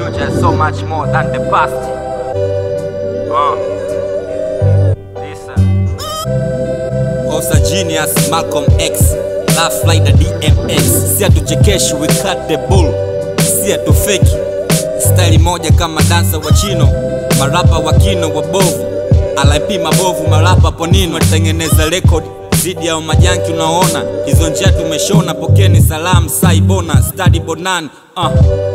future is so much more than the past. Uh. Listen. Osa Genius, Malcolm X, Laugh like the DMX. Si hatuchekeshi, we cut the bull. Si hatufeki. Staili moja kama dansa wa chino, marapa wa kino wabovu, LP mabovu, marapa ponino, tengeneza record zidi ya majanki unaona hizo njia tumeshona, pokeni salamu saibona stadi bonan uh.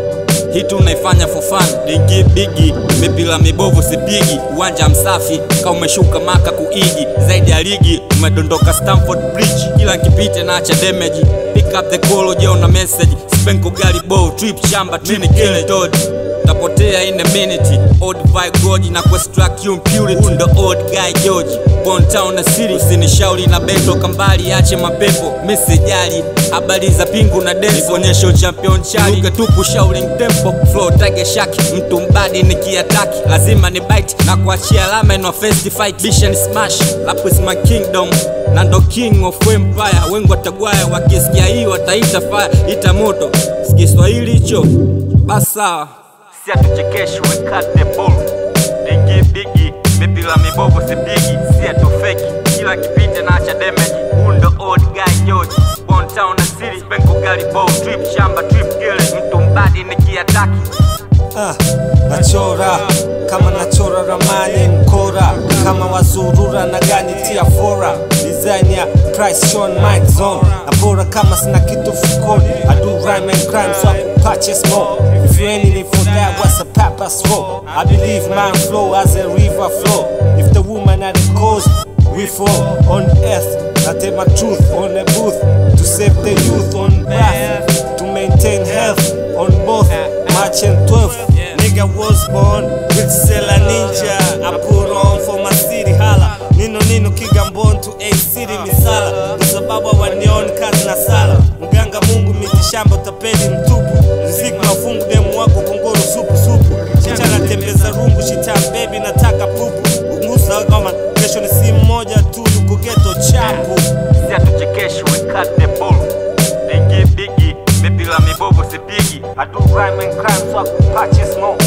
Hii tunaifanya for fun, dingi bigi, mipila mibovu sipigi, uwanja msafi kama umeshuka maka kuigi, zaidi ya ligi umedondoka Stamford Bridge, kila nkipite naacha damage, pick up the call uje una message, spenko gari bow trip shamba trini kill dod tapotea in a minute old vibe goji na kuextract you impurity ndo old guy George Born town na city usinishauri na beto kambali ache mapepo mesejali habari za pingu na dance onyesho champion chali Luka tu kushauling tempo flow tage shaki mtu mbadi nikiataki lazima ni bite na kuachia alama in first fight bisha ni smash rap is my kingdom na ndo king of empire wengi watagwaya wakisikia hii wataita fire ita moto sikiswahili hicho basi sawa Si hatuchekeshi, we cut the bull. Dingi bigi, mipila mibovu sipigi. Si hatufeki, kila kipite naacha damage. Huu ndo old guy George. Born town na city, spenko gari bow trip shamba trip gele. Mtu mbadi nikiataki. Ah, nachora kama nachora ramani mkora kama wazurura na gani tia fora design ya price Sean Mike zone na bora kama sina kitu fukoni I do rhyme and crime so I can purchase more if you ain't in for that what's a papa's for I believe man flow as a river flow if the woman are the cause we fall on earth I tell my truth on the booth to save the youth on path to maintain health on both March and 12th. Nigga was born with Sela Ninja. I put on for my city hala. Nino nino Kigambon to A city misala. Kwa sababu hawanioni kazi na sala. Mganga Mungu mitishamba utapeli mtupu. Riziki mafungu demu wako kongoro supu supu. Chichana tembeza rungu shita baby nataka pupu. Ungusa kama kesho ni simu moja tu yuko ghetto chapu. Si hatuchekeshi, we cut the bull. Dingi bigi, mipila mibovu sipigi. I do rhyme and crime so I can purchase more.